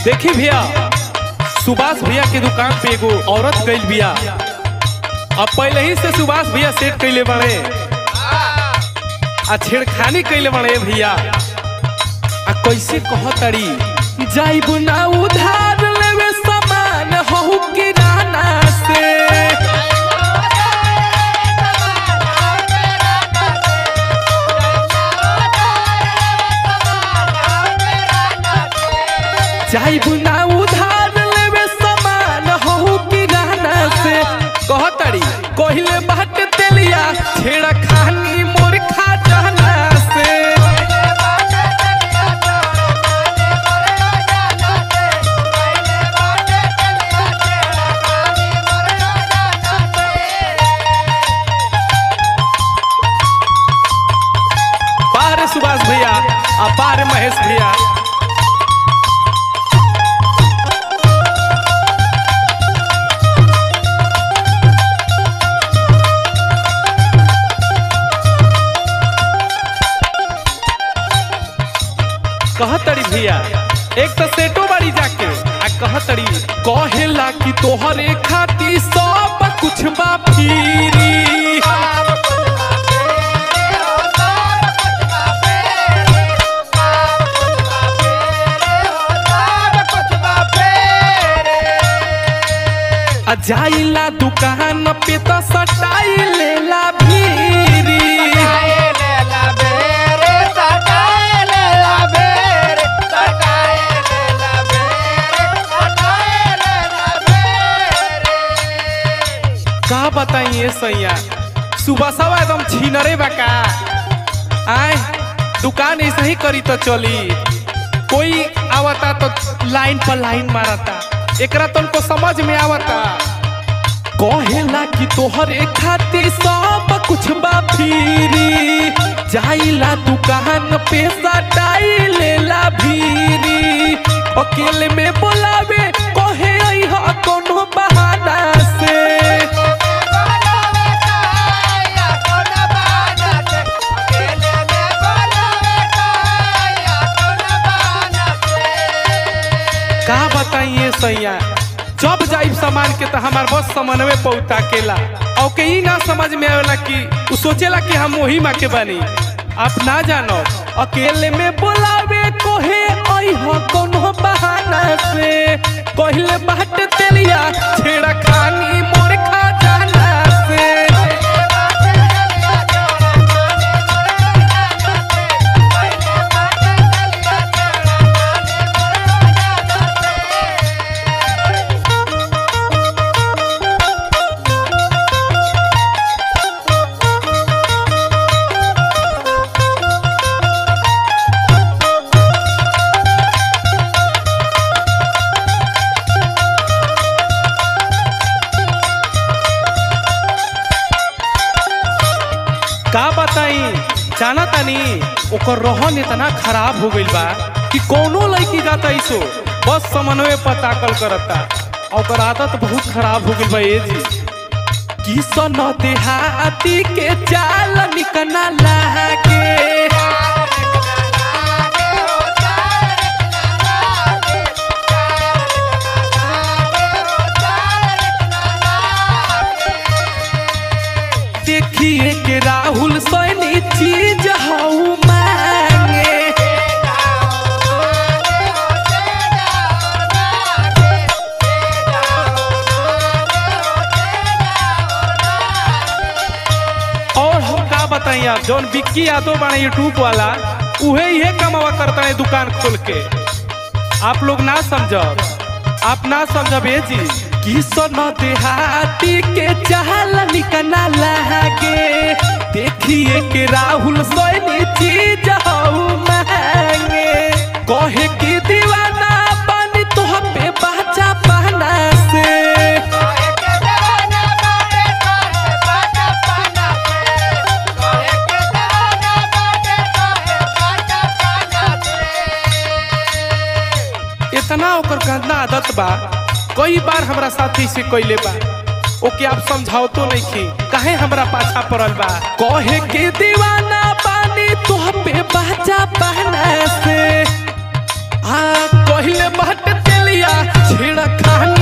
देखी भैया सुभाष भैया के दुकान पे एगो औरत गई बिया अब पहले ही से सुभाष भैया सेट कैले बड़े आ छेड़खानी कैले बड़े भैया आ कैसे कहतड़ी जाइब ना उधार लेवे सामान हो किराना से जाइब ना उधार लेवे सामान हो किराना से कहतड़ी कहिले बाट तेलिया छेड़ा खानी मोर खा जाना से बाहर सुभाष भैया आ बाहर महेश भैया कहतड़ी भैया एक तो सेटो बाड़ी जाके आ कहतड़ी कहेला कि तोहरे खाती सब कुछ बा फिरी आ जाइला दुकान पे तो सटाई लेला भीरी का बताइए सैया सुबह सवा एकदम छीनरे बा का आए दुकान ऐसे ही करी तो चली कोई आवता तो लाइन पर लाइन मारता एकरा तो उनको समझ में आवता कहेला कि तोहरे खातिर सब कुछ बा फिरी जाइला दुकान पे सटाई लेला भीरी अकेले में बोलावे कहे अइहा कोनो बहाना से का बताइए सैया जब जाइब सामान के तो हमार बस समन्वय पहुंचा केला और के ई ना समझ में आवेला कि उ सोचेला कि हम वही माँ के बनी आप ना जानो अकेले में बोलावे कोहे अइह कोनो बहाना से कहले बाट तेलिया छेड़ा खानी मोर खा जाना से का बताई जाना तानी ओकर रहन इतना खराब हो गइल बा कि कोनो लड़की जाता इसो बस समन्वय पर ताकल करता और ओकर आदत बहुत खराब हो गइल बा ए जी किसन देहाती के चाल निकना लागे देखिए के राहुल सैनी चीज हऊ मांगे और हम का बताइए आप जौन विक्की यादव बाड़े यूट्यूब वाला उहे इहे कमावा करता है दुकान खोल के आप लोग ना समझब आप ना समझब ए जी किसन देहाती के चाल निकना लागे देखिए के राहुल सैनी चीज हऊ मांगे कहे कि दीवाना पानी तो पे बाचा पहना से इतना ओकर गंदा आदत बा कई बार हमरा साथी से कइले बा ओके आप समझाओ तो नहीं की काहे हमरा पाछा पड़ल बा कहे के दीवाना पानी तो पे बाजा पहना से आ कहले बहट तेल पिया छेड़ा खानी